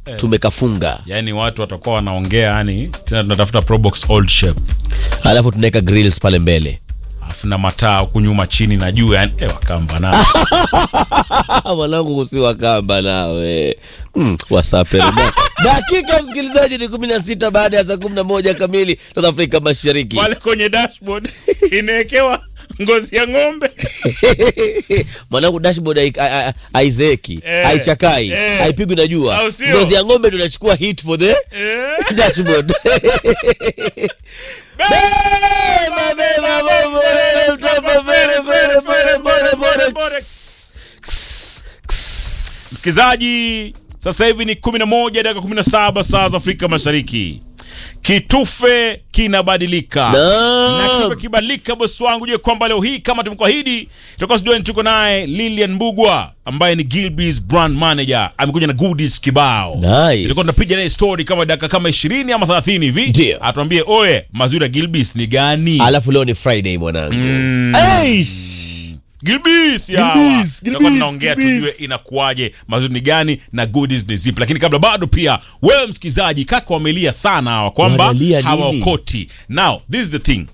tumekafunga yani watu watakuwa wanaongea yani tena tunatafuta probox old shape alafu tunaweka grills pale mbele alafu na mataa huku nyuma chini na juu yani eh, wakamba na mwanangu usiwa kamba nawe mm, wasapere Da- dakika msikilizaji ni kumi na sita baada ya saa kumi na moja kamili South Afrika Mashariki pale kwenye dashboard inawekewa ngozi ya ng'ombe mwanangu dashboard hai- hai- hai- haizeeki Eh, haichakai eh. haipigwi na jua Au sio? ngozi ya ng'ombe tunachukua hit for the Eh, dashboard Beba, beba, bombo, lele, mtoto, fere, fere, fere, bore, bore, bore. ks, ks, ks. msikilizaji sasa hivi ni 11 dakika 17 saa za afrika mashariki kitufe kinabadilika Naam. na kitufe kibadilika bosi wangu jue kwamba leo hii kama tumekuahidi tutakuwa studioni tuko naye lilian mbugwa ambaye ni gilbis brand manager amekuja na goodies kibao Nice. tutakuwa tunapiga naye story kama dakika kama 20 ama 30 hivi Ndio. atuambie oye mazuri ya gilbis ni gani alafu leo ni friday mwanangu Eish. Gilbis yawa. Gilbis, Tutakuwa Gilbis, tunaongea Gilbis. tujue inakuwaje mazuri ni gani na goodies ni zipi lakini kabla bado pia wewe msikilizaji kaka wamelia sana hawa kwamba Wanalia nini? hawaokoti now this is the thing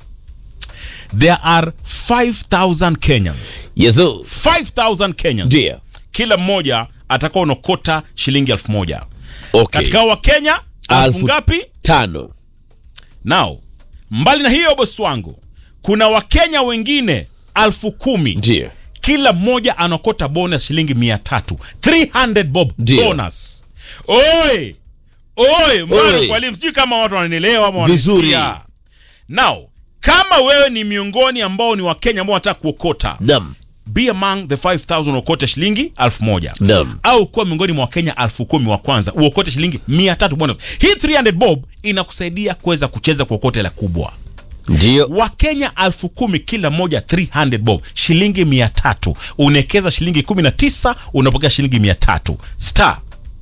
there are 5000 kenyans yesu 5000 kenyans ndio kila mmoja atakuwa unokota shilingi elfu moja okay. katika wa kenya elfu Alfu- ngapi tano now mbali na hiyo bosi wangu kuna wakenya wengine elfu kumi ndio kila mmoja anakota bonus shilingi mia tatu 300 bob Ndio. bonus oi oi Oi. mwana mwalimu sijui kama watu wananielewa ama Vizuri. wananisikia. now kama wewe ni miongoni ambao ni wakenya ambao wanataka kuokota nam be among the 5000 uokote shilingi 1000 Naam. au kuwa miongoni mwa wakenya 10000 wa kwanza uokote shilingi 300 bonus hii 300 bob inakusaidia kuweza kucheza kuokota hela kubwa ndio wakenya elfu kumi kila moja 300 bob shilingi mia tatu unaekeza shilingi 19 unapokea shilingi mia tatu star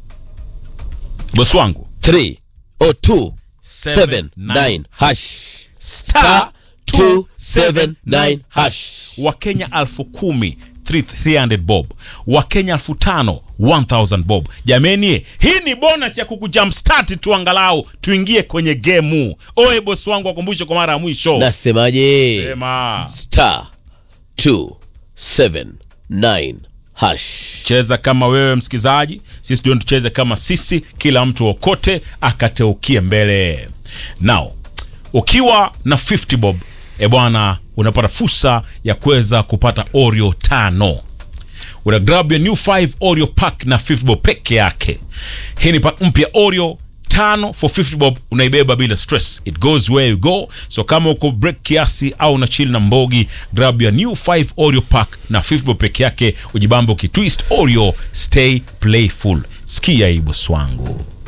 bosi wangu 3 o 2 7 9 hash star 279 hash wakenya elfu kumi 300 bob wakenya elfu tano 1000 bob jameni hii ni bonus ya kukujumpstart tu angalau tuingie kwenye gemu oe bosi wangu wakumbushe kwa mara ya mwisho nasemaje sema star 279 hash cheza kama wewe msikizaji sisi ndio tucheze kama sisi kila mtu okote akateukie mbele now ukiwa na 50 bob e bwana unapata fursa ya kuweza kupata oreo tano una grab your new 5 oreo pack na 50 bob peke yake hii ni pack mpya oreo tano for 50 bob unaibeba bila stress it goes where you go so kama uko break kiasi au una chill na mbogi grab your new 5 oreo pack na 50 bob peke yake ujibambe ukitwist oreo stay playful sikia hii bosi wangu